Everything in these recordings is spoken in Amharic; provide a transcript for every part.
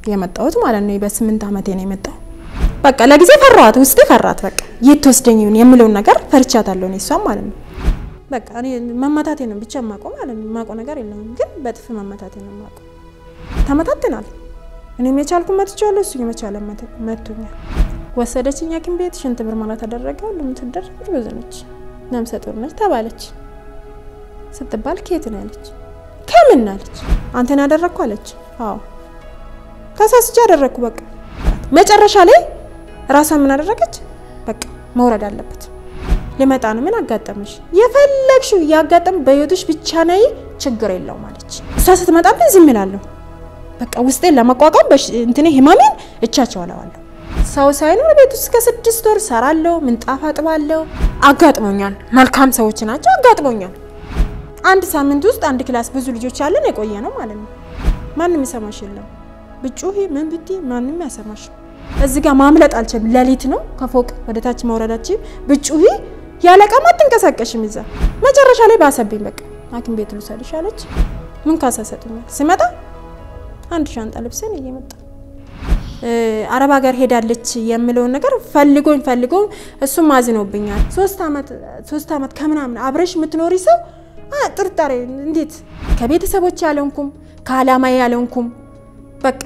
የመጣሁት ማለት ነው። በስምንት ዓመቴ ነው የመጣው። በቃ ለጊዜ ፈራኋት፣ ውስጤ ፈራት። በቃ የት ትወስደኝ ይሁን የምለውን ነገር ፈርቻታለሁ እኔ እሷም ማለት ነው። በቃ እኔ መመታቴ ነው ብቻ የማውቀው ማለት ነው። የማውቀው ነገር የለም ግን በጥፍ መመታቴ ነው የማውቀው። ተመታትናል። እኔም የቻልኩ መትቻለሁ፣ እሱ የመቻለ መቱኛል። ወሰደችኝ ሐኪም ቤት ሽንት ምርመራ ተደረገ። ሁሉም ትደረግ ብዙ ነች፣ ነፍሰ ጡር ነች ተባለች። ስትባል ከየት ነው ያለች? ከምን አለች? አንተን ያደረግኩ አለች። አዎ ከሳስቼ ያደረግኩ በቃ መጨረሻ ላይ ራሷን ምን አደረገች? በቃ መውረድ አለበት ሊመጣ ነው። ምን አጋጠመሽ? የፈለግሽው እያጋጠም በህይወትሽ ብቻ ነይ፣ ችግር የለውም አለች። እሷ ስትመጣብን ዝም እላለሁ። በቃ ውስጤን ለመቋቋም እንትኔ ህመሜን እቻቸዋለዋለሁ። ሰው ሳይኖር ቤት ውስጥ ከስድስት ወር ሰራለሁ፣ ምንጣፍ አጥባለሁ። አጋጥሞኛል። መልካም ሰዎች ናቸው። አጋጥሞኛል። አንድ ሳምንት ውስጥ አንድ ክላስ ብዙ ልጆች ያለን የቆየ ነው ማለት ነው። ማንም ይሰማሽ የለም ብጩሂ ምን ብቲ ማንም ያሰማሽ። እዚህ ጋር ማምለጥ አልችልም። ሌሊት ነው ከፎቅ ወደ ታች መውረዳችን ብጩሂ ያለቀማ አትንቀሳቀሽም። ይዛ መጨረሻ ላይ ባሰብኝ። በቃ ሐኪም ቤት ልውሰድሽ አለች። ምን ካሳ ሰጡኛል። ስመጣ አንድ ሻንጣ ልብስን እየመጣ አረብ ሀገር ሄዳለች የምለውን ነገር ፈልጎኝ ፈልጎኝ እሱም አዝኖብኛል። ሶስት ዓመት ሶስት ዓመት ከምናምን አብረሽ የምትኖሪ ሰው ጥርጣሬ እንዴት ከቤተሰቦች ያለንኩም ከአላማ ያለንኩም በቃ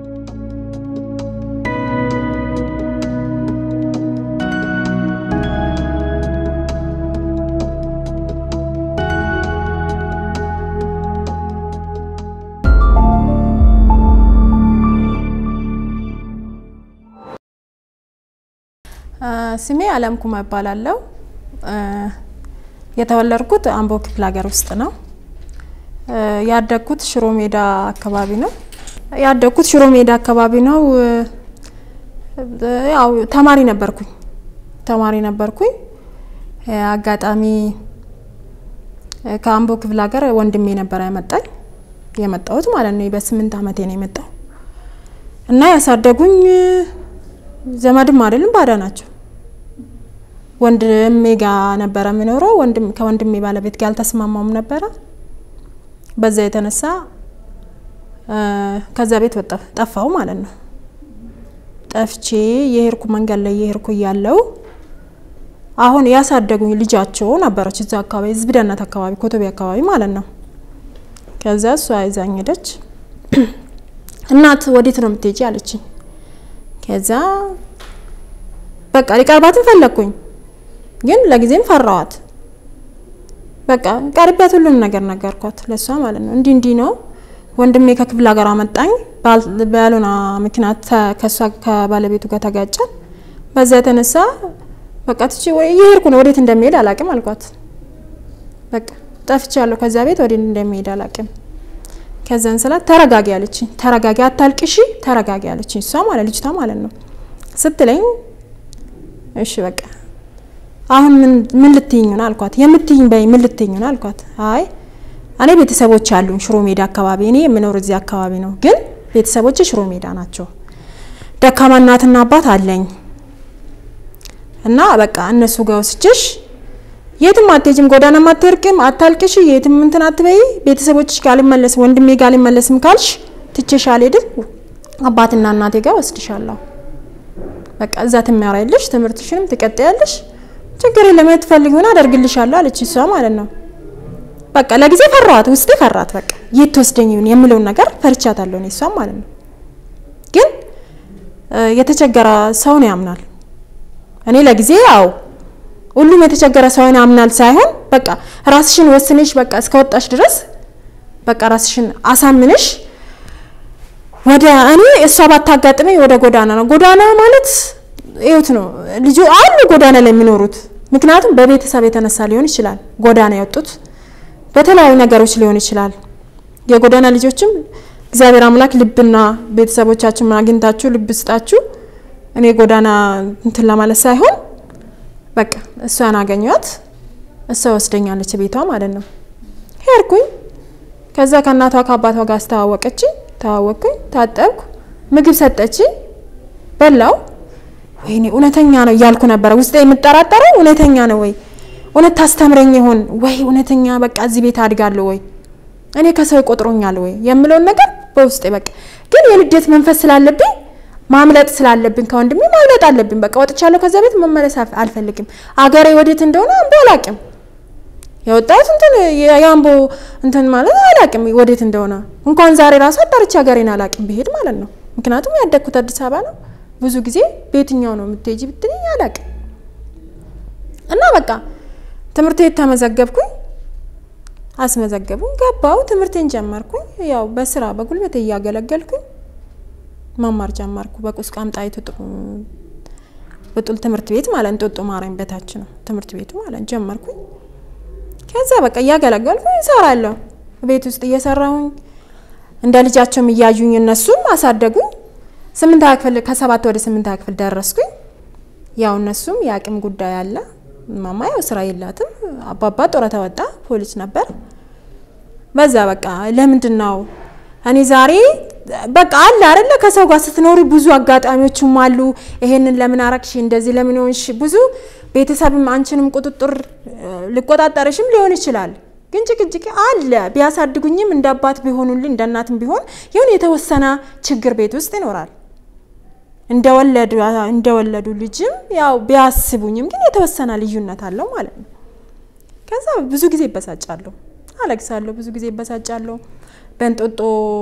ስሜ አለም ኩማ እባላለሁ። የተወለድኩት አምቦ ክፍለ ሀገር ውስጥ ነው። ያደግኩት ሽሮ ሜዳ አካባቢ ነው። ያደግኩት ሽሮ ሜዳ አካባቢ ነው። ያው ተማሪ ነበርኩኝ ተማሪ ነበርኩኝ። አጋጣሚ ከአምቦ ክፍለ ሀገር ወንድሜ ነበር ያመጣኝ የመጣሁት ማለት ነው። በስምንት ዓመቴ ነው የመጣው እና ያሳደጉኝ ዘመድም አይደለም ባዳ ናቸው። ወንድሜ ጋ ነበረ የሚኖረው። ወንድም ከወንድሜ ባለቤት ጋር አልተስማማውም ነበረ። በዛ የተነሳ ከዛ ቤት ወጣ ጠፋው ማለት ነው። ጠፍቼ የሄድኩ መንገድ ላይ የሄድኩ እያለው አሁን ያሳደጉኝ ልጃቸው ነበረች እዛ አካባቢ ህዝብ ደህንነት አካባቢ ኮቶቤ አካባቢ ማለት ነው። ከዛ እሷ ይዛኝ ሄደች። እናት ወዴት ነው የምትሄጂ አለችኝ። ከዛ በቃ ሊቀርባትን ፈለግኩኝ፣ ግን ለጊዜም ፈራዋት። በቃ ቀርቢያት ሁሉም ነገር ነገርኳት ለእሷ ማለት ነው። እንዲህ እንዲህ ነው ወንድሜ ከክፍለ ሀገር አመጣኝ፣ ባልሆነ ምክንያት ከእሷ ከባለቤቱ ጋር ተጋጨን። በዛ የተነሳ በቃ ትቼ እየሄድኩ ነው፣ ወዴት እንደሚሄድ አላቅም አልኳት። በቃ ጠፍቻለሁ፣ ከዛ ቤት ወዴት እንደሚሄድ አላቅም። ከዛን ስላት ተረጋጊ አለችኝ። ተረጋጊ፣ አታልቅሺ፣ ተረጋጊ አለችኝ። እሷ ማለት ልጅቷ ማለት ነው ስትለኝ፣ እሺ በቃ አሁን ምን ልትይኝ ነው አልኳት። የምትይኝ በይ ምን ልትይኝ ነው አልኳት። አይ እኔ ቤተሰቦች አሉኝ ሽሮ ሜዳ አካባቢ፣ እኔ የምኖር እዚህ አካባቢ ነው፣ ግን ቤተሰቦች ሽሮ ሜዳ ናቸው። ደካማ እናትና አባት አለኝ እና በቃ እነሱ ጋር ወስጅሽ የትም አትሄጂም፣ ጎዳናም አትርቅም፣ አታልቅሽ፣ የትም እንትን አትበይ። ቤተሰቦችሽ ጋር አልመለስም፣ ወንድሜ ጋር አልመለስም ካልሽ ትቼሽ አልሄድም፣ አባትና እናቴ ጋር ወስድሻለሁ። በቃ እዛ ትማሪያለሽ፣ ትምህርትሽንም ትቀጥያለሽ፣ ችግር የለም የምትፈልጊውን አደርግልሻለሁ አለች እሷ ማለት ነው። በቃ ለጊዜ ፈራኋት፣ ውስጤ ፈራት። በቃ የት ትወስደኝ ይሁን የምለውን ነገር ፈርቻታለሁ እኔ እሷም ማለት ነው። ግን የተቸገረ ሰውን ያምናል። እኔ ለጊዜ ያው ሁሉም የተቸገረ ሰውን ያምናል ሳይሆን በቃ ራስሽን ወስነሽ በቃ እስከወጣሽ ድረስ በቃ ራስሽን አሳምነሽ ወደ እኔ እሷ ባታጋጥመኝ ወደ ጎዳና ነው። ጎዳና ማለት ይኸውት ነው ልጁ አሉ ጎዳና ላይ የሚኖሩት ምክንያቱም በቤተሰብ የተነሳ ሊሆን ይችላል ጎዳና የወጡት በተለያዩ ነገሮች ሊሆን ይችላል። የጎዳና ልጆችም እግዚአብሔር አምላክ ልብና ቤተሰቦቻችን አግኝታችሁ ልብ ስጣችሁ። እኔ ጎዳና እንትን ለማለት ሳይሆን በቃ እሷን አገኘኋት። እሷ ወስደኛለች ቤቷ ማለት ነው። ሄድኩኝ። ከዛ ከእናቷ ከአባቷ ጋር አስተዋወቀችኝ። ተዋወቅኩኝ፣ ታጠብኩ፣ ምግብ ሰጠችኝ፣ በላው። ወይኔ እውነተኛ ነው እያልኩ ነበረ ውስጤ የምጠራጠረው እውነተኛ ነው ወይ እውነት ታስተምረኝ ይሆን ወይ እውነተኛ በቃ እዚህ ቤት አድጋለሁ ወይ እኔ ከሰው ይቆጥሮኛል ወይ የምለውን ነገር በውስጤ በቃ ግን ግን የንዴት መንፈስ ስላለብኝ ማምለጥ ስላለብኝ ከወንድሜ ማምለጥ አለብኝ። በቃ ወጥቻለሁ ከዛ ቤት መመለስ አልፈልግም። አገሬ ወዴት እንደሆነ አንዱ አላቅም። የወጣሁት እንትን የአምቦ እንትን ማለት አላቅም ወዴት እንደሆነ እንኳን ዛሬ ራሱ አጣርቼ ሀገሬን አላቅም ብሄድ ማለት ነው። ምክንያቱም ያደግኩት አዲስ አበባ ነው። ብዙ ጊዜ በየትኛው ነው የምትሄጂ ብትለኝ አላቅም። እና በቃ ትምህርት ቤት ተመዘገብኩኝ፣ አስመዘገቡኝ፣ ገባው፣ ትምህርቴን ጀመርኩኝ። ያው በስራ በጉልበት እያገለገልኩኝ መማር ጀመርኩ። በቁስቋም ጣይቱ ብጡል ትምህርት ቤት ማለት እንጦጦ ማርያም በታች ነው ትምህርት ቤቱ ማለት ጀመርኩኝ። ከዛ በቃ እያገለገልኩኝ እሰራለሁ። ቤት ውስጥ እየሰራሁኝ እንደ ልጃቸውም እያዩኝ እነሱም አሳደጉኝ። ስምንት ክፍል ከሰባት ወደ ስምንት ክፍል ደረስኩኝ። ያው እነሱም የአቅም ጉዳይ አለ። ማማ ያው ስራ የላትም። አባባ ጡረታ ወጣ፣ ፖሊስ ነበር። በዛ በቃ ለምንድን ነው እኔ ዛሬ በቃ አለ አይደለ ከሰው ጋር ስትኖሪ ብዙ አጋጣሚዎችም አሉ። ይሄንን ለምን አረግሽ፣ እንደዚህ ለምን ሆንሽ፣ ብዙ ቤተሰብም አንቺንም ቁጥጥር ሊቆጣጠርሽም ሊሆን ይችላል። ግን ጭቅጭቅ አለ። ቢያሳድጉኝም እንደ አባት ቢሆኑልኝ እንደ እናትም ቢሆን ይሁን የተወሰነ ችግር ቤት ውስጥ ይኖራል። እንደወለዱ እንደወለዱ ልጅም ያው ቢያስቡኝም ግን የተወሰነ ልዩነት አለው ማለት ነው። ከዛ ብዙ ጊዜ ይበሳጫለሁ፣ አለቅሳለሁ፣ ብዙ ጊዜ ይበሳጫለሁ። በእንጦጦ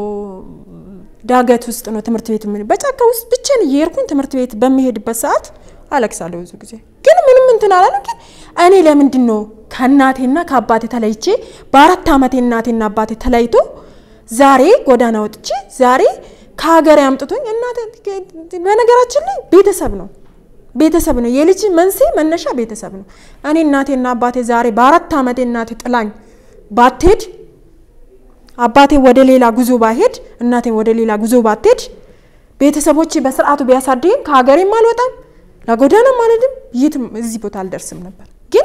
ዳገት ውስጥ ነው ትምህርት ቤት ምን በጫካ ውስጥ ብቻዬን እየሄድኩኝ ትምህርት ቤት በሚሄድበት ሰዓት አለቅሳለሁ ብዙ ጊዜ። ግን ምንም እንትን አላለም። ግን እኔ ለምንድን ነው ከእናቴና ከአባቴ ተለይቼ በአራት ዓመቴ እናቴና አባቴ ተለይቶ ዛሬ ጎዳና ወጥቼ ዛሬ ከሀገሬ አምጥቶኝ እናቴ በነገራችን ላይ ቤተሰብ ነው ቤተሰብ ነው የልጅ መንስኤ መነሻ ቤተሰብ ነው። እኔ እናቴና አባቴ ዛሬ በአራት ዓመቴ እናቴ ጥላኝ ባትሄድ አባቴ ወደ ሌላ ጉዞ ባሄድ እናቴ ወደ ሌላ ጉዞ ባትሄድ ቤተሰቦቼ በስርዓቱ ቢያሳድገኝ ከሀገሬም አልወጣም ለጎዳናም አልሄድም የትም እዚህ ቦታ አልደርስም ነበር። ግን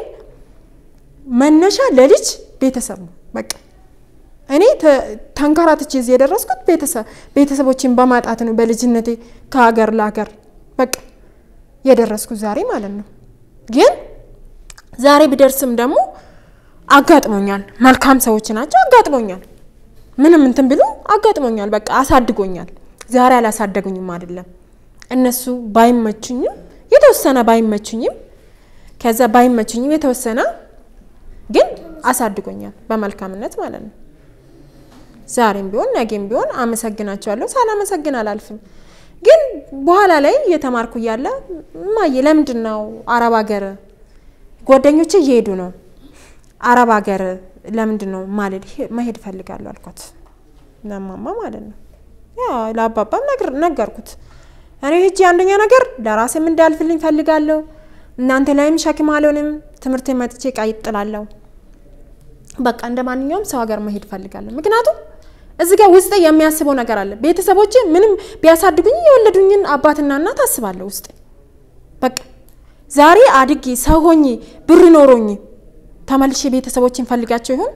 መነሻ ለልጅ ቤተሰብ ነው። በቃ እኔ ተንከራትቼ እዚህ የደረስኩት ቤተሰቦችን በማጣት ነው። በልጅነቴ ከሀገር ለሀገር በቃ የደረስኩት ዛሬ ማለት ነው። ግን ዛሬ ብደርስም ደግሞ አጋጥሞኛል። መልካም ሰዎች ናቸው። አጋጥሞኛል። ምንም እንትን ብሎ አጋጥሞኛል። በቃ አሳድጎኛል። ዛሬ አላሳደጉኝም አይደለም እነሱ ባይመቹኝም የተወሰነ ባይመቹኝም ከዛ ባይመቹኝም የተወሰነ ግን አሳድጎኛል በመልካምነት ማለት ነው። ዛሬም ቢሆን ነገም ቢሆን አመሰግናቸዋለሁ። ሳላመሰግን አላልፍም። ግን በኋላ ላይ እየተማርኩ እያለ እማዬ ለምንድን ነው አረብ ሀገር ጓደኞቼ እየሄዱ ነው አረብ ሀገር ለምንድን ነው ማልሄድ መሄድ እፈልጋለሁ አልኳት። ለማማ ማለት ነው ያ ለአባባም ነገርኩት። እኔ ሂጂ አንደኛ ነገር ለራሴም እንዳልፍልኝ ፈልጋለሁ። እናንተ ላይም ሸክም አልሆንም። ትምህርት መጥቼ ቀጥላለሁ። በቃ እንደ ማንኛውም ሰው ሀገር መሄድ ፈልጋለሁ። ምክንያቱም እዚህ ጋር ውስጤ የሚያስበው ነገር አለ። ቤተሰቦቼ ምንም ቢያሳድጉኝ የወለዱኝን አባትና እናት አስባለሁ ውስጤ። በቃ ዛሬ አድጌ ሰው ሆኜ ብር ኖሮኝ ተመልሼ ቤተሰቦችን ፈልጋቸው ይሆን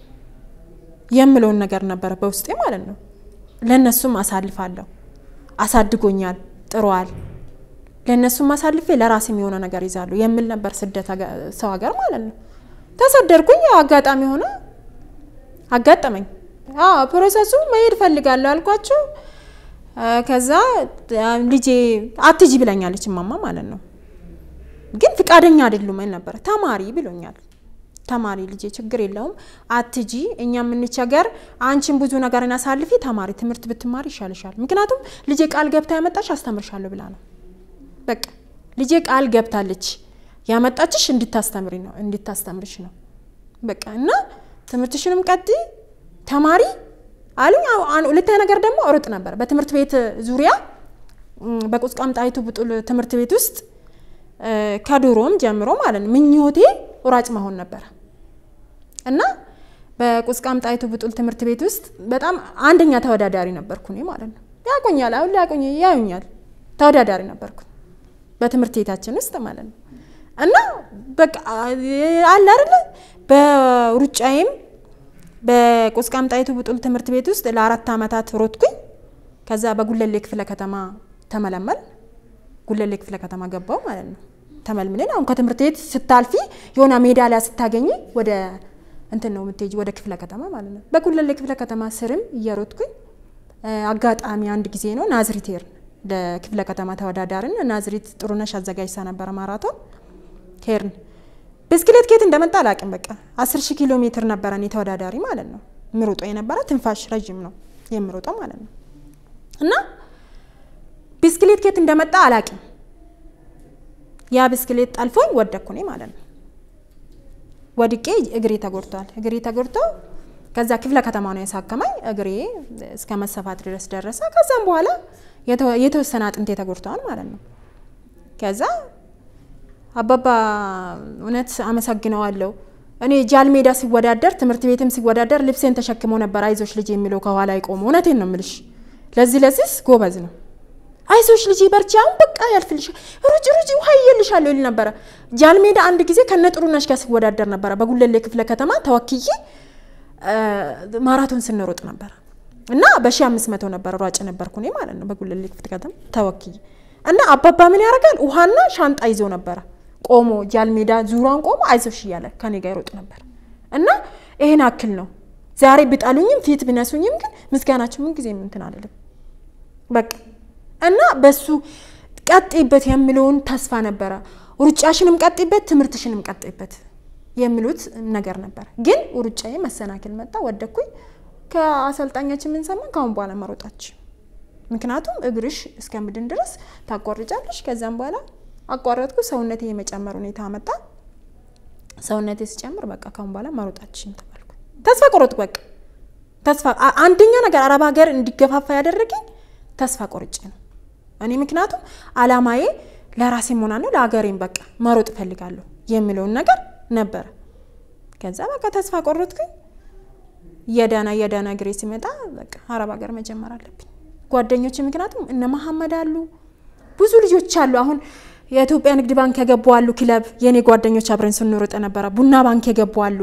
የምለውን ነገር ነበረ በውስጤ ማለት ነው። ለእነሱም አሳልፋለሁ። አሳድጎኛል፣ ጥሯል። ለእነሱም አሳልፌ ለራሴም የሆነ ነገር ይዛሉ የሚል ነበር ስደት ሰው ሀገር ማለት ነው። ተሰደድኩኝ። ያው አጋጣሚ ሆነ አጋጠመኝ። ፕሮሰሱ መሄድ ፈልጋለሁ አልኳቸው። ከዛ ልጄ አትጂ ብለኛለች ማማ ማለት ነው። ግን ፍቃደኛ አይደሉም ነበረ። ተማሪ ብሎኛል። ተማሪ ልጄ ችግር የለውም አትጂ፣ እኛ የምንቸገር አንቺን ብዙ ነገርን አሳልፊ፣ ተማሪ ትምህርት ብትማሪ ይሻልሻል። ምክንያቱም ልጄ ቃል ገብታ ያመጣች አስተምርሻለሁ ብላ ነው። በቃ ልጄ ቃል ገብታለች ያመጣችሽ እንድታስተምሪ ነው እንድታስተምርሽ ነው። በቃ እና ትምህርትሽንም ቀጥይ ተማሪ አሉኝ። ሁለተኛ ነገር ደግሞ እሩጥ ነበር በትምህርት ቤት ዙሪያ በቁስቋም ጣይቱ ብጡል ትምህርት ቤት ውስጥ ከድሮም ጀምሮ ማለት ነው ምኞቴ ሯጭ መሆን ነበረ እና በቁስቋም ጣይቱ ብጡል ትምህርት ቤት ውስጥ በጣም አንደኛ ተወዳዳሪ ነበርኩ እኔ ማለት ነው። ያቆኛል አሁን ሊያቆኝ ያዩኛል። ተወዳዳሪ ነበርኩ በትምህርት ቤታችን ውስጥ ማለት ነው እና በቃ አለ አይደለ በሩጫዬም በቁስቋም ጣይቱ ብጡል ትምህርት ቤት ውስጥ ለአራት ዓመታት ሮጥኩኝ። ከዛ በጉለሌ ክፍለ ከተማ ተመለመል ጉለሌ ክፍለ ከተማ ገባው ማለት ነው። ተመልምለን አሁን ከትምህርት ቤት ስታልፊ የሆነ ሜዳሊያ ስታገኝ ወደ እንትን ነው የምትሄጂ ወደ ክፍለ ከተማ ማለት ነው። በጉለሌ ክፍለ ከተማ ስርም እየሮጥኩኝ አጋጣሚ አንድ ጊዜ ነው ናዝሪት ሄርን ለክፍለ ከተማ ተወዳዳሪን ናዝሪት ጥሩነሽ አዘጋጅታ ነበረ ማራቶን ሄርን ብስክሌት ኬት እንደመጣ አላውቅም። በቃ አስር ሺህ ኪሎ ሜትር ነበረ እኔ ተወዳዳሪ ማለት ነው ምሮጦ የነበረ ትንፋሽ ረዥም ነው የምሮጠው ማለት ነው። እና ብስክሌት ኬት እንደመጣ አላውቅም። ያ ብስክሌት ጠልፎኝ ወደኩ እኔ ማለት ነው። ወድቄ እግሬ ተጎድቷል። እግሬ ተጎድቶ ከዛ ክፍለ ከተማ ነው ያሳከመኝ። እግሬ እስከ መሰፋት ድረስ ደረሰ። ከዛም በኋላ የተወሰነ አጥንቴ ተጎድተዋል ማለት ነው። ከዛ አባባ እውነት አመሰግነዋለሁ። እኔ ጃል ሜዳ ሲወዳደር ትምህርት ቤትም ሲወዳደር ልብሴን ተሸክሞ ነበር አይዞሽ ልጅ የሚለው ከኋላ ይቆሙ። እውነቴን ነው የምልሽ። ለዚህ ለዚህ ጎበዝ ነው። አይዞሽ ልጅ በርቺ፣ አሁን በቃ ያልፍልሽ፣ ሩጭ ሩጭ፣ ውሃ ይልሻለሁ ይል ነበረ። ጃል ሜዳ አንድ ጊዜ ከነ ጥሩነሽ ጋር ሲወዳደር ነበረ። በጉለሌ ክፍለ ከተማ ተወክዬ ማራቶን ስንሮጥ ነበረ እና በሺ አምስት መቶ ነበረ ሯጭ ነበርኩ እኔ ማለት ነው በጉለሌ ክፍለ ከተማ ተወክዬ እና አባባ ምን ያደርጋል ውሃና ሻንጣ ይዞ ነበረ ቆሞ ጃል ሜዳ ዙሯን ቆሞ አይዞሽ እያለ ከኔ ጋር ይሮጥ ነበር እና ይሄን አክል ነው። ዛሬ ብጣሉኝም ፊት ብነሱኝም ግን ምስጋናቸው ምን ጊዜ እንትን አልልም በቃ እና በሱ ቀጤበት የሚለውን ተስፋ ነበረ። ሩጫሽንም ቀጤበት፣ ትምህርትሽንም ቀጤበት የሚሉት ነገር ነበር። ግን ሩጫዬ መሰናክል መጣ፣ ወደኩኝ። ከአሰልጣኛችን የምንሰማ ከአሁን በኋላ መሮጣች፣ ምክንያቱም እግርሽ እስከምድን ድረስ ታቋርጫለሽ። ከዛም በኋላ አቋረጥኩ። ሰውነቴ የመጨመር ሁኔታ መጣ። ሰውነቴ ሲጨምር በቃ ካሁን በኋላ መሮጣችን ተባልኩ። ተስፋ ቆረጥኩ። በቃ ተስፋ አንደኛ ነገር አረብ ሀገር እንዲገፋፋ ያደረገኝ ተስፋ ቆርጬ ነው እኔ ምክንያቱም አላማዬ ለራሴ መሆና ነው ለሀገሬም በቃ መሮጥ እፈልጋለሁ የሚለውን ነገር ነበረ። ከዛ በቃ ተስፋ ቆረጥኩኝ። የዳና የዳና እግሬ ሲመጣ በቃ አረብ ሀገር መጀመር አለብኝ ጓደኞች ምክንያቱም እነ መሐመድ አሉ ብዙ ልጆች አሉ አሁን የኢትዮጵያ ንግድ ባንክ የገቡ አሉ። ክለብ የእኔ ጓደኞች አብረን ስንሮጥ ነበረ። ቡና ባንክ የገቡ አሉ።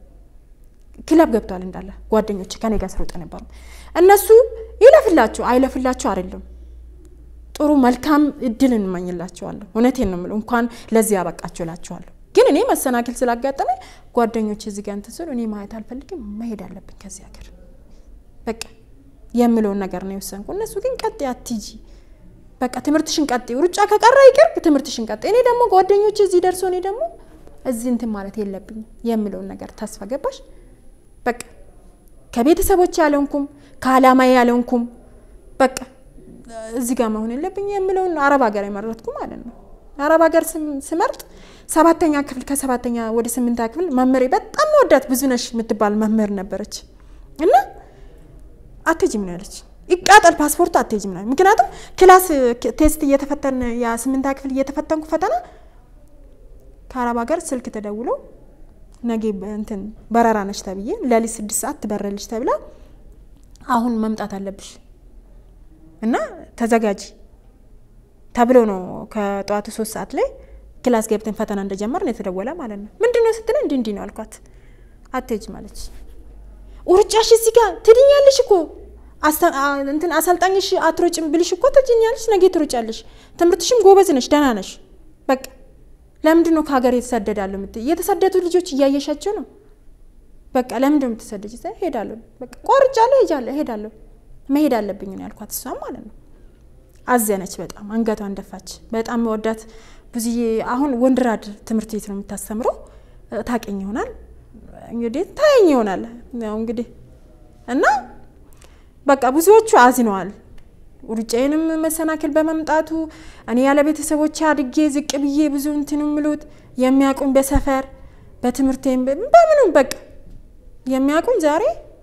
ክለብ ገብቷል እንዳለ ጓደኞች ከኔ ጋር ስሮጥ ነበሩ። እነሱ ይለፍላቸው አይለፍላቸው አይደለም ጥሩ መልካም እድል እንመኝላቸዋለሁ። እውነቴን ነው የምለው እንኳን ለዚህ ያበቃቸው እላቸዋለሁ። ግን እኔ መሰናክል ስላጋጠመኝ ጓደኞች እዚህ ጋር እንትን ስሉ እኔ ማየት አልፈልግም፣ መሄድ አለብኝ ከዚህ ሀገር በቃ የምለውን ነገር ነው የወሰንኩ። እነሱ ግን ቀጥ አትጂ በቃ ትምህርትሽን ቀጥ ሩጫ ከቀረ ይቅር ትምህርትሽን ቀጥ። እኔ ደግሞ ጓደኞች እዚህ ደርሶ እኔ ደግሞ እዚህ እንትን ማለት የለብኝም የምለውን ነገር ተስፋ ገባሽ። በቃ ከቤተሰቦች ያለንኩም ከአላማዬ ያለንኩም በቃ እዚህ ጋር መሆን የለብኝ የምለውን አረብ ሀገር የመረጥኩ ማለት ነው። አረብ ሀገር ስመርጥ ሰባተኛ ክፍል ከሰባተኛ ወደ ስምንታ ክፍል መምህሬ በጣም መወዳት ብዙነሽ የምትባል መምህር ነበረች እና አትሄጂም ነው ያለች ይቃጠል ፓስፖርቱ አትሄጂም ነው። ምክንያቱም ክላስ ቴስት እየተፈተን የስምንታ ክፍል እየተፈተንኩ ፈተና ከአረብ ሀገር ስልክ ተደውሎ ነገ እንትን በረራ ነች ተብዬ ለሊት ስድስት ሰዓት ትበረልሽ ተብላ አሁን መምጣት አለብሽ እና ተዘጋጂ ተብሎ ነው ከጠዋቱ ሶስት ሰዓት ላይ ክላስ ገብተን ፈተና እንደጀመር ነው የተደወለ ማለት ነው። ምንድን ነው ስትለ እንዲህ እንዲህ ነው አልኳት። አትሄጂም አለች። ውርጫሽ እዚህ ጋር ትድኛለሽ እኮ እንትን አሰልጣኝሽ አትሮጭም ብልሽ እኮ ትድኛለሽ፣ ነገ ትሮጫለሽ። ትምህርትሽም ጎበዝ ነሽ፣ ደህና ነሽ። በቃ ለምንድን ነው ከሀገር የተሰደዳለሁ የምትይ? የተሰደዱ ልጆች እያየሻቸው ነው። በቃ ለምንድን ነው የምትሰደጅ? ሄዳለሁ፣ በቃ ቆርጫለሁ፣ ሄጃለሁ፣ ሄዳለሁ፣ መሄድ አለብኝ ነው ያልኳት። እሷም ማለት ነው አዘነች፣ በጣም አንገቷን ደፋች። በጣም መወዳት ብዙዬ አሁን ወንድራድ ትምህርት ቤት ነው የምታስተምረው። ታቀኝ ይሆናል እንግዲህ ታየኝ ይሆናል ያው እንግዲህ እና በቃ ብዙዎቹ አዝነዋል። ሩጫዬንም መሰናክል በመምጣቱ እኔ ያለ ቤተሰቦች አድጌ ዝቅ ብዬ ብዙ እንትን ምሉት የሚያውቁኝ በሰፈር በትምህርቴም በምኑም በቃ የሚያውቁኝ ዛሬ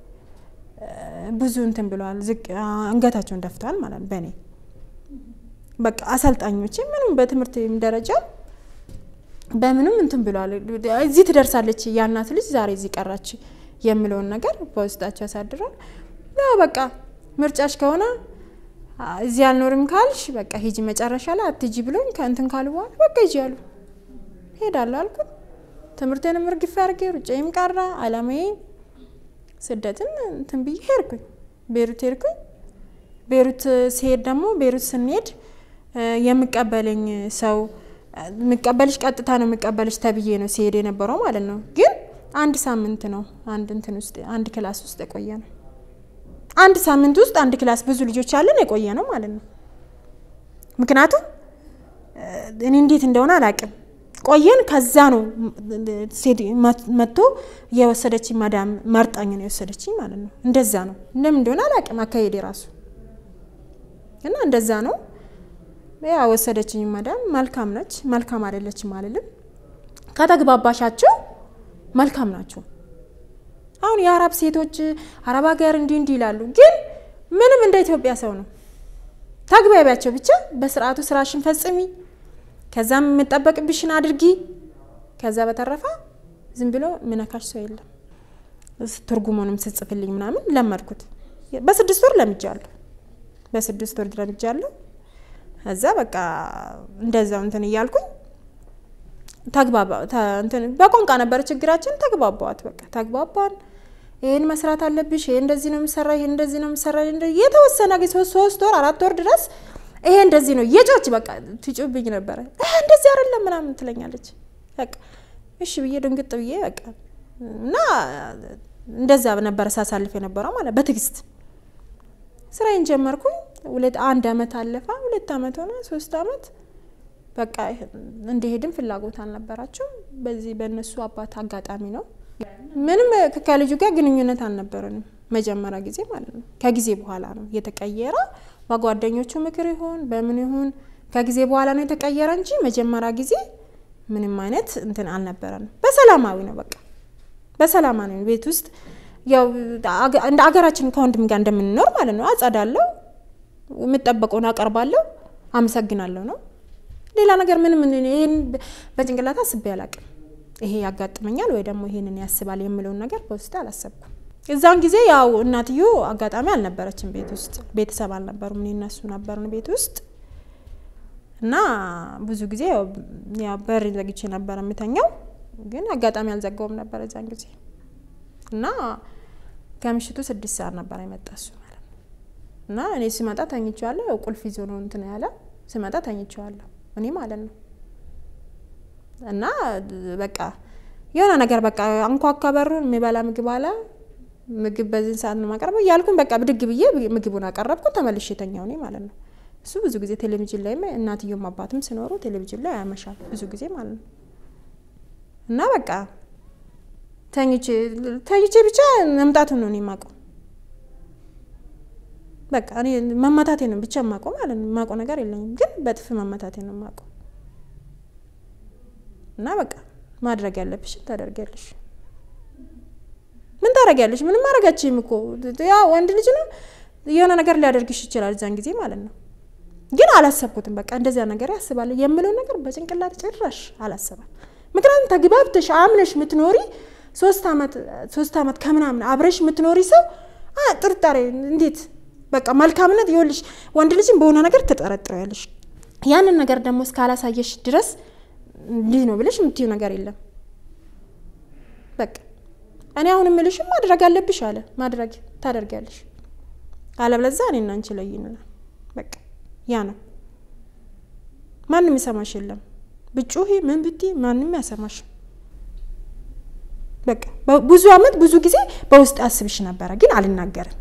ብዙ እንትን ብለዋል። ዝቅ አንገታቸውን ደፍተዋል ማለት ነው በእኔ በቃ አሰልጣኞች ምንም በትምህርት ደረጃ በምንም እንትን ብለዋል። እዚህ ትደርሳለች ያናት ልጅ ዛሬ እዚህ ቀራች የሚለውን ነገር በውስጣቸው ያሳድራል። ያው በቃ ምርጫሽ ከሆነ እዚህ አልኖርም ካልሽ በቃ ሂጂ፣ መጨረሻ ላይ አትጂ ብሎኝ ከእንትን ካሉ በኋላ በቃ ሂጂ አሉ። ሄዳለሁ አልኩት። ትምህርቴንም እርግፍ አድርጌ ሩጫዬም ቀራ። አላማዬ ስደትን እንትን ብዬ ሄድኩኝ። ቤሩት ሄድኩኝ። ቤሩት ሲሄድ ደግሞ ቤሩት ስንሄድ የሚቀበለኝ ሰው የሚቀበልሽ ቀጥታ ነው የሚቀበልሽ ተብዬ ነው ሲሄድ የነበረው ማለት ነው። ግን አንድ ሳምንት ነው አንድ እንትን ውስጥ አንድ ክላስ ውስጥ የቆየ ነው። አንድ ሳምንት ውስጥ አንድ ክላስ ብዙ ልጆች ያለን የቆየ ነው ማለት ነው። ምክንያቱም እኔ እንዴት እንደሆነ አላውቅም ቆየን። ከዛ ነው ሴት መጥቶ የወሰደችኝ ማዳም መርጣኝ ነው የወሰደችኝ ማለት ነው። እንደዛ ነው እንደምን እንደሆነ አላውቅም አካሄድ የራሱ እና እንደዛ ነው ያ ወሰደችኝ ማዳም። መልካም ነች፣ መልካም አይደለችም አልልም። ከተግባባሻቸው መልካም ናቸው። አሁን የአረብ ሴቶች አረብ ሀገር እንዲህ እንዲህ ይላሉ፣ ግን ምንም እንደ ኢትዮጵያ ሰው ነው። ተግባቢያቸው ብቻ በስርዓቱ ስራሽን ፈጽሚ ከዛም የምጠበቅብሽን አድርጊ። ከዛ በተረፈ ዝም ብሎ ምነካሽ ሰው የለም። ትርጉሙንም ስጽፍልኝ ምናምን ለመድኩት። በስድስት ወር ለምጃለሁ፣ በስድስት ወር ለምጃለሁ። እዛ በቃ እንደዛው እንትን እያልኩኝ ተግባባ እንትን በቋንቋ ነበረ ችግራችን። ተግባባዋት በቃ ተግባባን። ይሄን መስራት አለብሽ፣ ይሄ እንደዚህ ነው የሚሰራ፣ ይሄ እንደዚህ ነው የሚሰራ። የተወሰነ ጊዜ ሶስት ወር አራት ወር ድረስ ይሄ እንደዚህ ነው የጮች በቃ ትጩብኝ ነበረ። እንደዚህ አይደለም ምናምን ትለኛለች። በቃ እሺ ብዬ ድንግጥ ብዬ በቃ እና እንደዛ ነበረ ሳሳልፍ የነበረው ማለት በትዕግስት ስራዬን ጀመርኩኝ። ሁለት አንድ አመት አለፋ፣ ሁለት አመት ሆነ፣ ሶስት አመት በቃ እንደሄድም ፍላጎት አልነበራቸው። በዚህ በእነሱ አባት አጋጣሚ ነው። ምንም ከልጁ ጋር ግንኙነት አልነበረንም መጀመሪያ ጊዜ ማለት ነው። ከጊዜ በኋላ ነው የተቀየረ በጓደኞቹ ምክር ይሁን በምን ይሁን ከጊዜ በኋላ ነው የተቀየረ እንጂ መጀመሪያ ጊዜ ምንም አይነት እንትን አልነበረንም። በሰላማዊ ነው በቃ በሰላማዊ ነው። ቤት ውስጥ ያው እንደ አገራችን ከወንድም ጋር እንደምንኖር ማለት ነው። አጸዳለሁ፣ የምጠበቀውን አቀርባለሁ፣ አመሰግናለሁ ነው። ሌላ ነገር ምንም ይሄን በጭንቅላት አስቤ አላቅም። ይሄ ያጋጥመኛል ወይ ደግሞ ይሄንን ያስባል የምለውን ነገር በውስጥ አላሰብኩም። እዛን ጊዜ ያው እናትዮ አጋጣሚ አልነበረችም ቤት ውስጥ ቤተሰብ አልነበሩም። እኔ እነሱ ነበርን ቤት ውስጥ እና ብዙ ጊዜ ያው በር ዘግቼ ነበር የምተኛው፣ ግን አጋጣሚ አልዘጋውም ነበር እዛን ጊዜ እና ከምሽቱ ስድስት ሰዓት ነበር የመጣ እሱ ማለት ነው። እና እኔ ስመጣ ተኝቼዋለሁ። ያው ቁልፍ ይዞ ነው እንትን ያለ ስመጣ ተኝቼዋለሁ እኔ ማለት ነው። እና በቃ የሆነ ነገር በቃ አንኳኳ በሩን የሚበላ ምግብ አለ ምግብ በዚህን ሰዓት ነው ማቀርበው እያልኩኝ በቃ ብድግ ብዬ ምግቡን አቀረብኩ። ተመልሼ የተኛው እኔ ማለት ነው። እሱ ብዙ ጊዜ ቴሌቪዥን ላይ እናትዮም አባትም ሲኖሩ ቴሌቪዥን ላይ ያመሻል ብዙ ጊዜ ማለት ነው። እና በቃ ተኝቼ ተኝቼ ብቻ መምጣቱን ነው እኔ የማውቀው። በቃ እኔ መመታቴ ነው ብቻ የማውቀው ማለት ነው። የማውቀው ነገር የለኝም፣ ግን በጥፍ መመታቴ ነው የማውቀው። እና በቃ ማድረግ ያለብሽን ታደርጊያለሽ። ምን ታደርጊያለሽ? ምንም ማድረጋችም እኮ ያ ወንድ ልጅ ነው የሆነ ነገር ሊያደርግሽ ይችላል እዛን ጊዜ ማለት ነው። ግን አላሰብኩትም። በቃ እንደዚያ ነገር ያስባል የምለው ነገር በጭንቅላት ጭራሽ አላሰባል። ምክንያቱም ተግባብተሽ አምነሽ የምትኖሪ ሶስት ዓመት ሶስት ዓመት ከምናምን አብረሽ የምትኖሪ ሰው ጥርጣሬ እንዴት በቃ መልካምነት ይኸውልሽ፣ ወንድ ልጅም በሆነ ነገር ትጠረጥሪያለሽ። ያንን ነገር ደግሞ እስካላሳየሽ ድረስ እንዲህ ነው ብለሽ የምትይው ነገር የለም። በቃ እኔ አሁን የምልሽም ማድረግ አለብሽ አለ ማድረግ ታደርጊያለሽ፣ አለበለዚያ እኔና አንቺ ለይንናል። በቃ ያ ነው። ማንም ይሰማሽ የለም። ብጩሂ ምን ብትይ ማንም ያሰማሽ። በቃ ብዙ አመት ብዙ ጊዜ በውስጥ አስብሽ ነበረ፣ ግን አልናገርም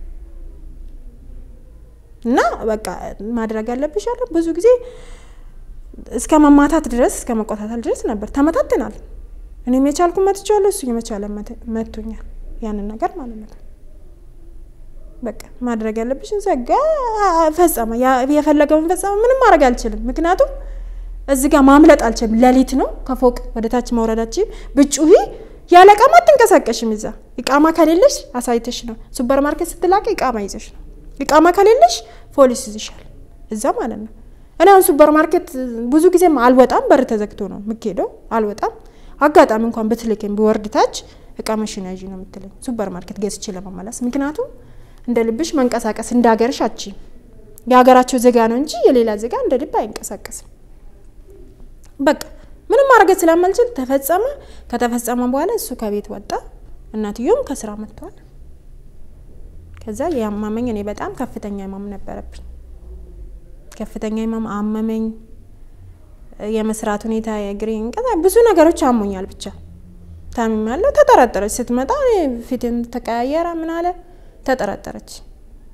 እና በቃ ማድረግ አለብሽ አለ ብዙ ጊዜ እስከ መማታት ድረስ እስከ መቆታታል ድረስ ነበር። ተመታትናል። እኔም የቻልኩ መትቻለሁ፣ እሱ የመቻለ መቶኛል። ያንን ነገር ማለት ነው። በቃ ማድረግ ያለብሽን ዘጋ፣ ፈጸመ። የፈለገውን ፈጸመ። ምንም ማድረግ አልችልም፣ ምክንያቱም እዚህ ጋር ማምለጥ አልችልም። ሌሊት ነው፣ ከፎቅ ወደ ታች መውረዳችን ብጩሂ ያለ እቃማ አትንቀሳቀሽም። እዛ እቃማ ከሌለሽ አሳይተሽ ነው። ሱፐር ማርኬት ስትላቀ እቃማ ይዘሽ ነው። እቃማ ከሌለሽ ፖሊስ ይዝሻል፣ እዛ ማለት ነው። እኔ አሁን ሱፐር ማርኬት ብዙ ጊዜም አልወጣም፣ በር ተዘግቶ ነው የምትሄደው። አልወጣም። አጋጣሚ እንኳን ብትልከኝ ብወርድ ታች እቃ መሽና ያዥ ነው የምትለኝ ሱፐር ማርኬት ገዝቼ ለመመለስ። ምክንያቱም እንደ ልብሽ መንቀሳቀስ እንደ ሀገርሽ አቺ የሀገራቸው ዜጋ ነው እንጂ የሌላ ዜጋ እንደ ልብ አይንቀሳቀስም። በቃ ምንም ማድረግ ስለማልችል ተፈጸመ። ከተፈጸመ በኋላ እሱ ከቤት ወጣ፣ እናትዮም ከስራ መጥተዋል። ከዛ ያማመኝ እኔ በጣም ከፍተኛ ህመም ነበረብኝ። ከፍተኛ ህመም አመመኝ። የመስራት ሁኔታ የእግሬን ብዙ ነገሮች አሞኛል። ብቻ ታምሜያለሁ። ተጠረጠረች። ስትመጣ ፊትን ተቀያየረ። ምን አለ ተጠረጠረች።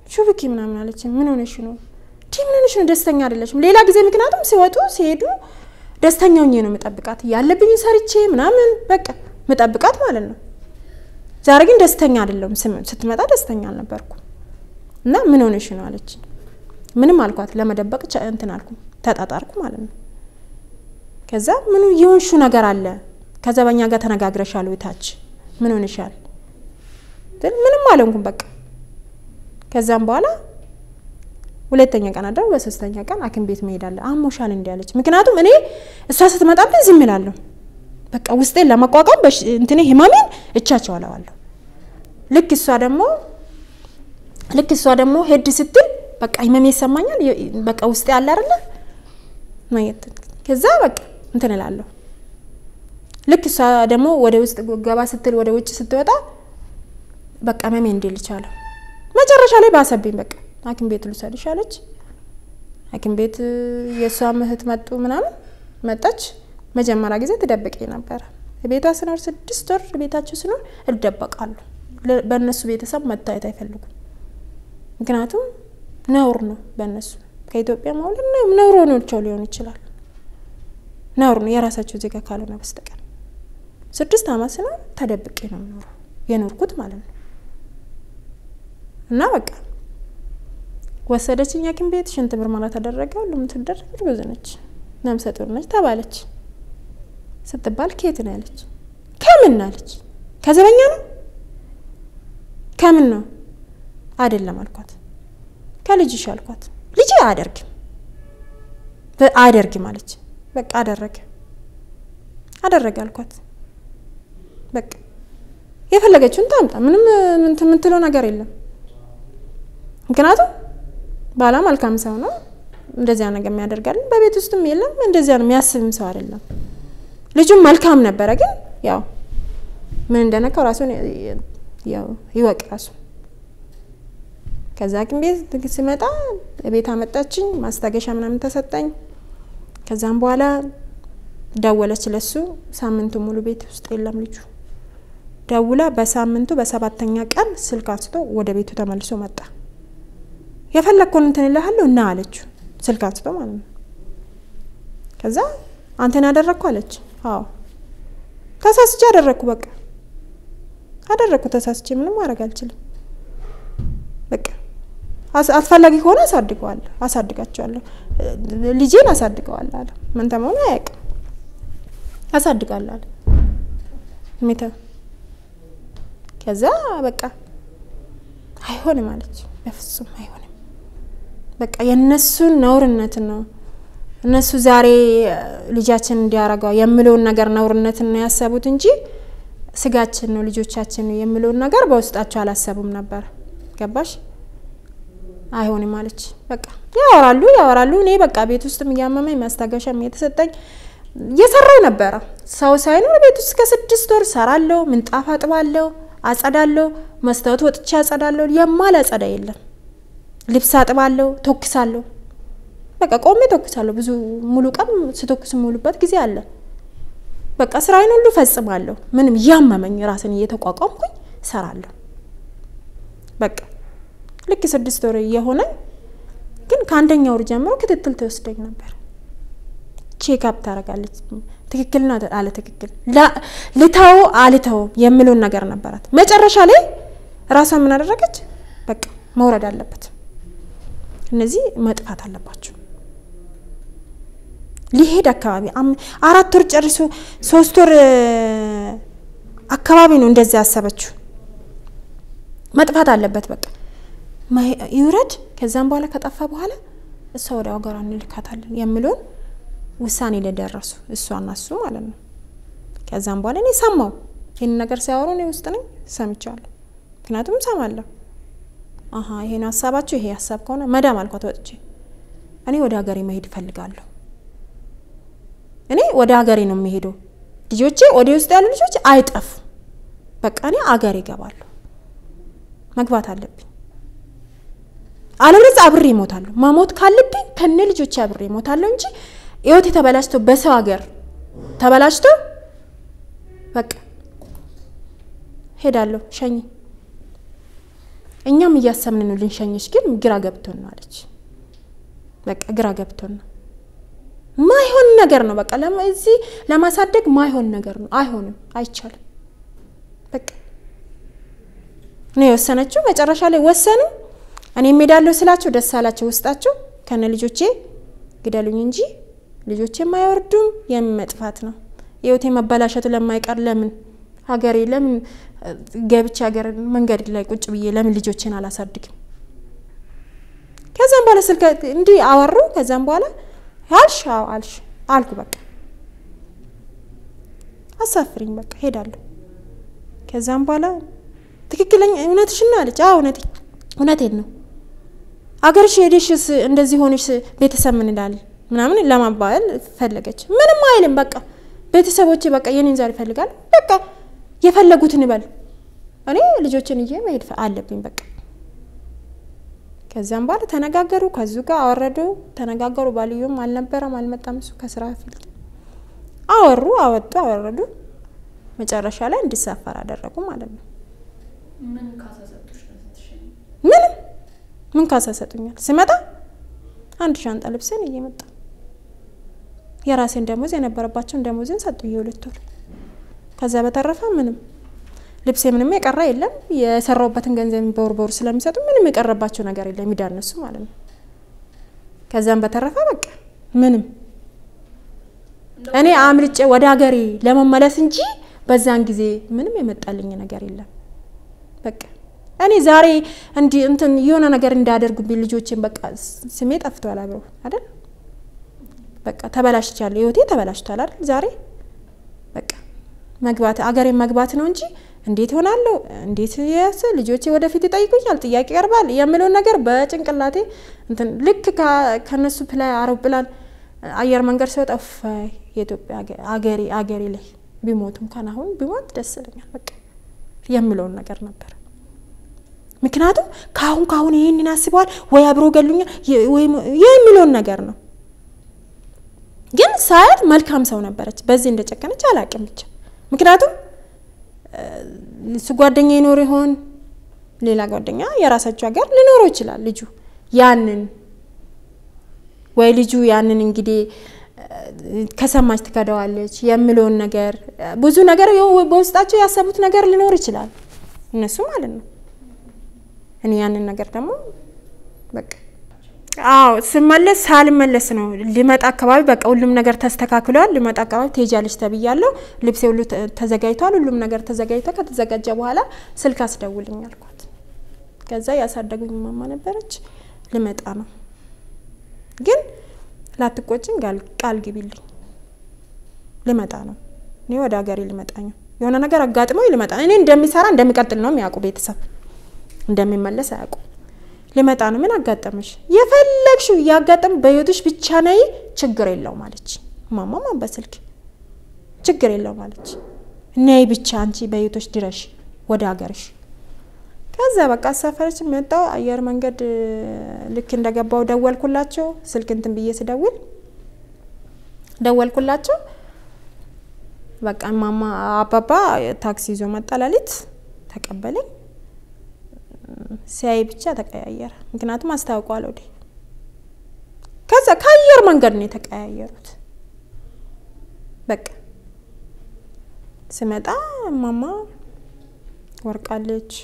ሹብኪ ምናምን አለች። ምን ሆነሽ ነው? ዲ ምን ሆነሽ ነው? ደስተኛ አይደለችም። ሌላ ጊዜ ምክንያቱም ሲወጡ ሲሄዱ ደስተኛ ሆኜ ነው መጠብቃት ያለብኝ ሰርቼ ምናምን በቃ መጠብቃት ማለት ነው። ዛሬ ግን ደስተኛ አይደለም። ስትመጣ ደስተኛ አልነበርኩም እና ምን ሆነሽ ነው አለች። ምንም አልኳት። ለመደበቅ እንትን አልኩ ተጣጣርኩ ማለት ነው። ከዛ ምኑ የሆንሹ ነገር አለ ከዛ በኛ ጋር ተነጋግረሻል ወይ ታች ምን ሆነሻል? ምንም አልሆንኩም በቃ ከዛም በኋላ ሁለተኛ ቀን አደረው። በሶስተኛ ቀን ሐኪም ቤት መሄዳለ አሞሻል እንዲ ያለች። ምክንያቱም እኔ እሷ ስትመጣብኝ ዝም እላለሁ። በቃ ውስጤን ለመቋቋም እንትኔ ህመሜን እቻቸዋለዋለሁ። ልክ እሷ ደግሞ ልክ እሷ ደግሞ ሄድ ስትል በቃ ህመሜ ይሰማኛል። በቃ ውስጤ አለ አይደለ ከዛ በቃ እንትን እላለሁ። ልክ እሷ ደግሞ ወደ ውስጥ ገባ ስትል ወደ ውጭ ስትወጣ በቃ ህመሜ እንዲል ይቻላል። መጨረሻ ላይ ባሰብኝ። በቃ ሐኪም ቤት ልውሰድሽ አለች። ሐኪም ቤት የእሷ እህት መጡ ምናምን መጣች። መጀመሪያ ጊዜ ትደብቄ ነበረ። ቤቷ ስኖር ስድስት ወር ቤታቸው ስኖር እደበቃሉ። በእነሱ ቤተሰብ መታየት አይፈልጉም። ምክንያቱም ነውር ነው በእነሱ ከኢትዮጵያ መውለድ ነውር ሆኖቸው ሊሆን ይችላል። ነውር ነው የራሳቸው ዜጋ ካልሆነ በስተቀር ስድስት ዓመት ስኖር ተደብቄ ነው የምኖረው የኖርኩት ማለት ነው። እና በቃ ወሰደችኝ ሐኪም ቤት ሽንት ምርመራ ተደረገ። ሁሉም ትደረግ እርጉዝ ነች፣ ነፍሰ ጡር ነች ተባለች። ስትባል ኬት ነው ያለች። ከምን አለች። ከዘበኛ ነው ከምን ነው አይደለም አልኳት። ከልጅሽ አልኳት። ልጅ አያደርግም አያደርግም አለች። በቃ አደረገ አደረገ አልኳት። በቃ የፈለገችውን ታምጣ፣ ምንም የምትለው ነገር የለም። ምክንያቱም ባላ መልካም ሰው ነው። እንደዚያ ነገር የሚያደርጋልን በቤት ውስጥም የለም። እንደዚያ ነው የሚያስብም ሰው አይደለም። ልጁም መልካም ነበረ፣ ግን ያው ምን እንደነካው ራሱን ያው ይወቅ ራሱ። ከዛ ሐኪም ቤት ሲመጣ ቤት አመጣችኝ፣ ማስታገሻ ምናምን ተሰጠኝ። ከዛም በኋላ ደወለች ለሱ። ሳምንቱ ሙሉ ቤት ውስጥ የለም ልጁ። ደውላ በሳምንቱ በሰባተኛ ቀን ስልክ አንስቶ ወደ ቤቱ ተመልሶ መጣ። የፈለግከውን እንትን እልሃለሁ እና አለችው። ስልክ አንስቶ ማለት ነው። ከዛ አንተን ያደረግኩ አለች። አዎ ተሳስቼ አደረግኩ። በቃ አደረግኩ ተሳስቼ፣ ምንም ማድረግ አልችልም። በቃ አስፈላጊ ከሆነ አሳድገዋለሁ አሳድጋቸዋለሁ ልጄን አሳድገዋለሁ አለ። ምን ተመሆኑ አያውቅም። አሳድጋለሁ አለ ሜተ ከዛ በቃ አይሆንም አለች። በፍጹም አይሆንም። በቃ የእነሱን ነውርነት ነው እነሱ ዛሬ ልጃችን እንዲያረገው የምለውን ነገር ነውርነትን ነው ያሰቡት እንጂ ስጋችን ነው ልጆቻችን ነው የምለውን ነገር በውስጣቸው አላሰቡም ነበር። ገባሽ? አይሆንም አለች። በቃ ያወራሉ ያወራሉ። እኔ በቃ ቤት ውስጥም እያመመኝ ማስታገሻም የተሰጠኝ እየሰራው ነበረ። ሰው ሳይኖር ቤት ውስጥ ከስድስት ወር ሰራለሁ። ምንጣፍ አጥባለሁ፣ አጸዳለሁ፣ መስታወት ወጥቼ አጸዳለሁ። የማል አጸዳ የለም። ልብስ አጥባለሁ፣ ተኩሳለሁ። በቃ ቆሜ ተኩሳለሁ። ብዙ ሙሉ ቀን ስተኩስ ሙሉበት ጊዜ አለ። በቃ ስራዬን ሁሉ ፈጽማለሁ። ምንም እያመመኝ ራስን እየተቋቋምኩኝ ሰራለሁ። በቃ ልክ ስድስት ወር እየሆነኝ ግን ከአንደኛ ወር ጀምሮ ክትትል ትወስደኝ ነበር። ቼክአፕ ታደርጋለች። ትክክል ነው አለ ትክክል ልተው አልተው የምለውን ነገር ነበራት። መጨረሻ ላይ ራሷን ምን አደረገች? በቃ መውረድ አለበት፣ እነዚህ መጥፋት አለባቸው። ሊሄድ አካባቢ አራት ወር ጨርሶ ሶስት ወር አካባቢ ነው እንደዚያ ያሰበችው። መጥፋት አለበት በቃ ይውረድ። ከዛም በኋላ ከጠፋ በኋላ እሷ ወደ ሀገሯ እንልካታለን የሚለውን ውሳኔ ላይ ደረሱ፣ እሷና እሱ ማለት ነው። ከዛም በኋላ እኔ ሰማው ይህን ነገር ሲያወሩ እኔ ውስጥ ነኝ ሰምቻለሁ። ምክንያቱም ሰማለሁ። አሀ ይሄን ሀሳባችሁ ይሄ ሀሳብ ከሆነ መዳም አልኳት ወጥቼ እኔ ወደ ሀገሬ መሄድ እፈልጋለሁ። እኔ ወደ ሀገሬ ነው የሚሄደው። ልጆቼ ወደ ውስጥ ያሉ ልጆች አይጠፉ። በቃ እኔ አገሬ እገባለሁ። መግባት አለብኝ አለበለዚያ አብሬ እሞታለሁ። መሞት ካለብኝ ከነ ልጆቼ አብሬ እሞታለሁ እንጂ ህይወቴ ተበላሽቶ በሰው ሀገር ተበላሽቶ በቃ ሄዳለሁ። ሸኝ እኛም እያሰብን ነው ልንሸኝሽ፣ ግን ግራ ገብቶን ነው አለች። በቃ ግራ ገብቶን ነው ማይሆን ነገር ነው። በቃ እዚህ ለማሳደግ ማይሆን ነገር ነው። አይሆንም፣ አይቻልም። በቃ ነው የወሰነችው። መጨረሻ ላይ ወሰኑ። እኔ እሄዳለሁ ስላቸው ደስ አላቸው ውስጣቸው። ከነ ልጆቼ ግደሉኝ እንጂ ልጆቼ የማይወርዱም የመጥፋት ነው ህይወቴ መበላሸቱ ለማይቀር ለምን ሀገሬ ለምን ገብቼ ሀገር መንገድ ላይ ቁጭ ብዬ ለምን ልጆቼን አላሳድግም? ከዛም በኋላ ስልክ እንዲህ አወሩ። ከዛም በኋላ አልሽ አዎ አልሽ አልኩ። በቃ አሳፍሪኝ፣ በቃ ሄዳለሁ። ከዛም በኋላ ትክክለኛ እውነትሽን ነው አለች። አዎ እውነቴ እውነቴን ነው። አገርሽ ሄደሽስ እንደዚህ ሆነሽ ቤተሰብ ምን ይላል ምናምን ለማባል ፈለገች። ምንም አይልም። በቃ ቤተሰቦቼ በቃ የኔን ዛሬ ይፈልጋል። በቃ የፈለጉትን ይበል። እኔ ልጆችን እዬ መሄድ አለብኝ በቃ ከዚያም በኋላ ተነጋገሩ። ከዙ ጋር አወረዱ፣ ተነጋገሩ። ባልዮም አልነበረም አልመጣም፣ እሱ ከስራ ፊልድ አወሩ፣ አወጡ፣ አወረዱ። መጨረሻ ላይ እንዲሳፈር አደረጉ ማለት ነው። ምንም ምን ካሳ ሰጡኛል? ስመጣ አንድ ሻንጣ ልብስን እየመጣ የራሴን ደሞዝ የነበረባቸውን ደሞዝን ሰጡ የሁለት ወር። ከዛ በተረፈ ምንም ልብሴ ምንም የቀረ የለም። የሰራውበትን ገንዘብ በወር በወር ስለሚሰጡ ምንም የቀረባቸው ነገር የለም ይዳነሱ ማለት ነው። ከዛም በተረፈ በቃ ምንም እኔ አምልጬ ወደ ሀገሬ ለመመለስ እንጂ በዛን ጊዜ ምንም የመጣልኝ ነገር የለም። በቃ እኔ ዛሬ እንዲ እንትን የሆነ ነገር እንዳያደርጉብኝ ልጆችን በቃ ስሜ ጠፍቷል አብረው አይደል በቃ ተበላሽቻለሁ። ህይወቴ ተበላሽቷል አይደል ዛሬ በቃ መግባት አገሬ መግባት ነው እንጂ እንዴት ሆናለሁ እንዴት ያስ ልጆቼ ወደፊት ይጠይቁኛል፣ ጥያቄ ይቀርባል የምለውን ነገር በጭንቅላቴ እንትን ልክ ከነሱ ፕላይ አውሮፕላን አየር መንገድ ሲወጣ ፋይ የኢትዮጵያ አገሬ አገሬ ላይ ቢሞቱም ካን አሁን ቢሞት ደስ ይለኛል በቃ የምለውን ነገር ነበር። ምክንያቱም ከአሁን ከአሁን ይህንን አስበዋል ወይ አብሮ ገሉኛል የሚለውን ነገር ነው። ግን ሳያት መልካም ሰው ነበረች። በዚህ እንደጨከነች አላቅም ብቻ ምክንያቱም እሱ ጓደኛ ይኖር ይሆን ሌላ ጓደኛ የራሳቸው ሀገር ሊኖረው ይችላል። ልጁ ያንን ወይ ልጁ ያንን እንግዲህ ከሰማች ትከደዋለች የምለውን ነገር ብዙ ነገር በውስጣቸው ያሰቡት ነገር ሊኖር ይችላል እነሱ ማለት ነው። እኔ ያንን ነገር ደግሞ በቃ አዎ ስመለስ ሳልመለስ ነው ሊመጣ አካባቢ በቃ ሁሉም ነገር ተስተካክሏል። ሊመጣ አካባቢ ትሄጃለሽ ተብያለሁ። ልብሴ ሁሉ ተዘጋጅቷል። ሁሉም ነገር ተዘጋጅቶ ከተዘጋጀ በኋላ ስልክ አስደውልኝ አልኳት። ከዛ ያሳደጉኝ ማማ ነበረች። ልመጣ ነው ግን ላትቆጭኝ ቃል ግቢልኝ። ልመጣ ነው እኔ ወደ ሀገሬ ልመጣ ነው። የሆነ ነገር አጋጥመው ልመጣ እኔ እንደሚሰራ እንደሚቀጥል ነው የሚያውቁ ቤተሰብ እንደሚመለስ አያውቁ ልመጣ ነው። ምን አጋጠመሽ? የፈለግሽው እያጋጠም በህይወትሽ ብቻ ነይ፣ ችግር የለውም አለች ማማማ በስልክ ችግር የለውም አለች። ነይ ብቻ አንቺ በህይወትሽ ድረሽ ወደ ሀገርሽ። ከዛ በቃ አሳፈረች። መጣው አየር መንገድ ልክ እንደገባው ደወልኩላቸው። ስልክ እንትን ብዬ ስደውል ደወልኩላቸው። በቃ ማማ አባባ ታክሲ ይዞ መጣ። ሌሊት ተቀበለኝ። ሲያይ ብቻ ተቀያየረ። ምክንያቱም አስታውቋል ወደ ከዛ ከአየር መንገድ ነው የተቀያየሩት። በቃ ስመጣ ማማ ወርቃለች።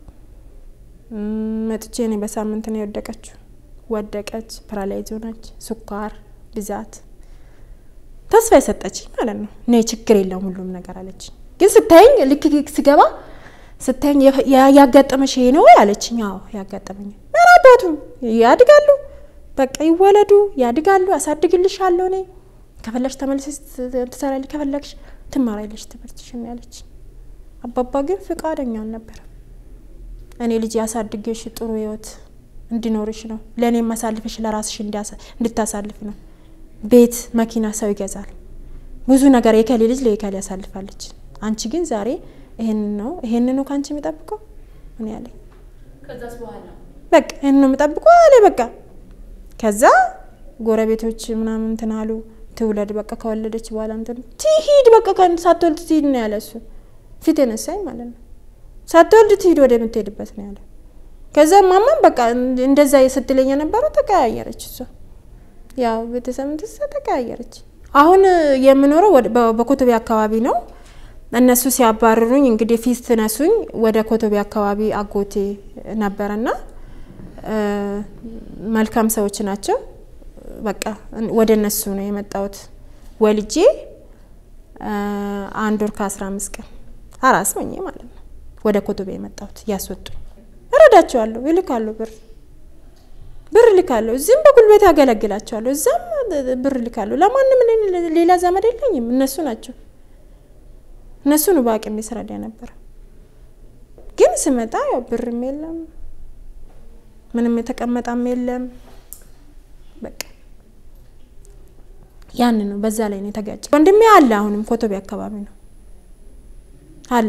መጥቼ እኔ በሳምንት ነው የወደቀችው። ወደቀች፣ ፓራላይዝ ሆነች፣ ስኳር ብዛት ተስፋ የሰጠች ማለት ነው። እኔ ችግር የለውም ሁሉም ነገር አለች። ግን ስታየኝ ልክ ስገባ ስታየኝ ያጋጠመሽ ይሄ ነው አለችኝ። አዎ ያጋጠመኝ። ምን አባቱ ያድጋሉ፣ በቃ ይወለዱ፣ ያድጋሉ፣ አሳድግልሻለሁ እኔ ከፈለግሽ ተመልሰሽ ትሰራለሽ፣ ከፈለግሽ ትማሪያለሽ ትምህርትሽን ያለች። አባባ ግን ፍቃደኛ አልነበረም። እኔ ልጅ ያሳድግሽ ጥሩ ህይወት እንዲኖርሽ ነው፣ ለእኔም ማሳልፍሽ ለራስሽ እንድታሳልፍ ነው። ቤት መኪና ሰው ይገዛል፣ ብዙ ነገር የከሌ ልጅ ለየከሌ ያሳልፋለች። አንቺ ግን ዛሬ ይሄን ነው ይሄን ነው ከአንቺ የሚጠብቀው ምን ያለኝ በቃ ይሄን ነው የሚጠብቀው አለ በቃ ከዛ ጎረቤቶች ምናምን እንትን አሉ ትውለድ በቃ ከወለደች በኋላ እንትን ትሂድ በቃ ሳትወልድ ትሂድ ነው ያለ እሱ ፊት የነሳኝ ማለት ነው ሳትወልድ ትሂድ ወደ የምትሄድበት ነው ያለ ከዛ ማማም በቃ እንደዛ ስትለኝ የነበረው ተቀያየረች። እሷ ያው ቤተሰብ እንትሳ ተቀያየረች። አሁን የምኖረው በኮቶቤ አካባቢ ነው። እነሱ ሲያባርሩኝ እንግዲህ ፊት ነሱኝ ወደ ኮቶቤ አካባቢ አጎቴ ነበረና መልካም ሰዎች ናቸው። በቃ ወደ እነሱ ነው የመጣሁት። ወልጄ አንድ ወር ከአስራ አምስት ቀን አራስ ሆኜ ማለት ነው ወደ ኮቶቤ የመጣሁት እያስወጡኝ እረዳቸዋለሁ፣ ይልካለሁ ብር ብር ልካለሁ። እዚህም በጉልበት ያገለግላቸዋለሁ፣ እዛም ብር ልካለሁ። ለማንም ሌላ ዘመድ የለኝም፣ እነሱ ናቸው። እነሱ ነው በአቅሜ ስረዳ ነበር። ግን ስመጣ ያው ብርም የለም ምንም የተቀመጠም የለም። በቃ ያን ነው። በዛ ላይ ነው የተጋጨ። ወንድሜ አለ፣ አሁንም ኮቶቤ አካባቢ ነው አለ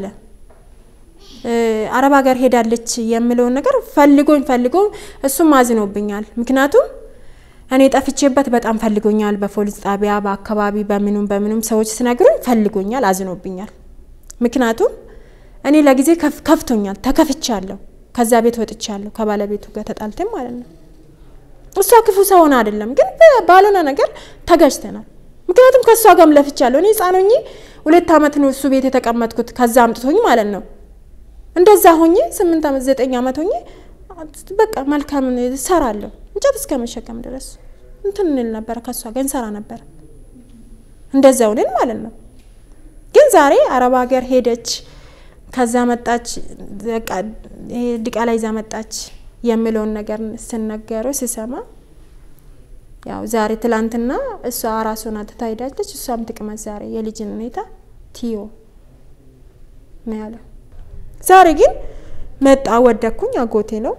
አረብ ሀገር ሄዳለች የምለውን ነገር ፈልጎኝ ፈልጎ እሱም አዝኖብኛል። ምክንያቱም እኔ ጠፍቼበት በጣም ፈልጎኛል። በፖሊስ ጣቢያ በአካባቢ በምኑም በምኑም ሰዎች ሲነግሩኝ ፈልጎኛል፣ አዝኖብኛል። ምክንያቱም እኔ ለጊዜ ከፍቶኛል፣ ተከፍቻለሁ። ከዛ ቤት ወጥቻለሁ፣ ከባለቤቱ ጋር ተጣልተን ማለት ነው። እሷ ክፉ ሰው ሆና አይደለም፣ ግን ባልሆነ ነገር ተጋጅተናል። ምክንያቱም ከእሷ ጋርም ለፍቻለሁ። እኔ ሕፃን ሆኜ ሁለት ዓመት ነው እሱ ቤት የተቀመጥኩት፣ ከዛ አምጥቶኝ ማለት ነው እንደዛ ሆኜ ስምንት ዓመት ዘጠኝ ዓመት ሆኜ በቃ መልካም እሰራለሁ እንጨት እስከ መሸከም ድረስ እንትን እንል ነበረ። ከእሷ ጋር እንሰራ ነበረ። እንደዛ ሆነን ማለት ነው። ግን ዛሬ አረብ ሀገር ሄደች፣ ከዛ መጣች፣ በቃ ዲቃላ ይዛ መጣች የሚለውን ነገር ስነገረው ሲሰማ ያው ዛሬ ትላንትና እሷ አራስ ሆና ትታ ሄዳለች። እሷም ትቅመት ዛሬ የልጅን ሁኔታ ትዮ ነው ያለው። ዛሬ ግን መጣ ወደኩኝ። አጎቴ ነው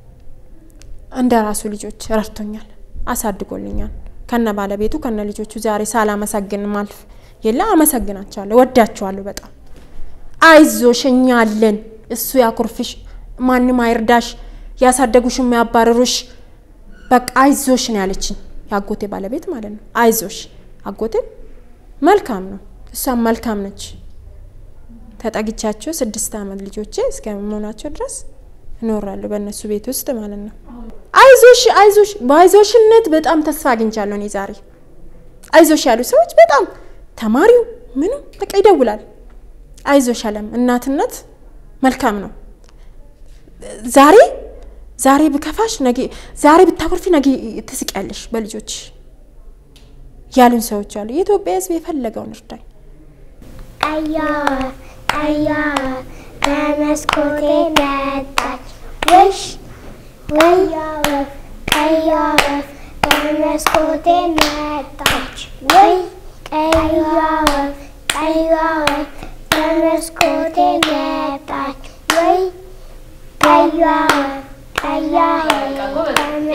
እንደ ራሱ ልጆች ረድቶኛል፣ አሳድጎልኛል ከነ ባለቤቱ ከነ ልጆቹ። ዛሬ ሳላመሰግን ማልፍ የለ አመሰግናቸዋለሁ፣ ወዳቸዋለሁ በጣም አይዞሽ፣ እኛ አለን፣ እሱ ያኩርፍሽ፣ ማንም አይርዳሽ፣ ያሳደጉሽ የሚያባርሩሽ፣ በቃ አይዞሽ ነው ያለችኝ የአጎቴ ባለቤት ማለት ነው። አይዞሽ አጎቴ መልካም ነው፣ እሷም መልካም ነች። ተጠግቻቸው ስድስት ዓመት ልጆቼ እስከመሆናቸው ድረስ እኖራለሁ በእነሱ ቤት ውስጥ ማለት ነው። አይዞሽ አይዞሽ በአይዞሽነት በጣም ተስፋ አግኝቻለሁ። እኔ ዛሬ አይዞሽ ያሉ ሰዎች በጣም ተማሪው ምንም በቃ ይደውላል። አይዞሽ አለም እናትነት መልካም ነው። ዛሬ ዛሬ ብከፋሽ ነገ ዛሬ ብታኮርፊ ነገ ትስቂያለሽ በልጆች ያሉን ሰዎች አሉ። የኢትዮጵያ ሕዝብ የፈለገውን እርዳኝ። ቀያ ቀያ በመስኮቴ መጣች ውሽ ወያ ወፍ ቀያ ወፍ በመስኮቴ መጣች ወይ ቀያ ወፍ ቀያ ወፍ በመስኮቴ መጣች ወይ ቀያ ወፍ ቀያ ወፍ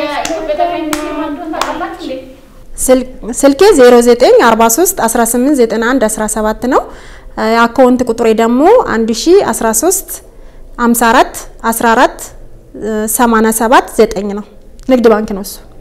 ስልኬ 0943 18 91 17 ነው። የአካውንት ቁጥሬ ደግሞ 1013 54 14 87 9 ነው። ንግድ ባንክ ነው እሱ።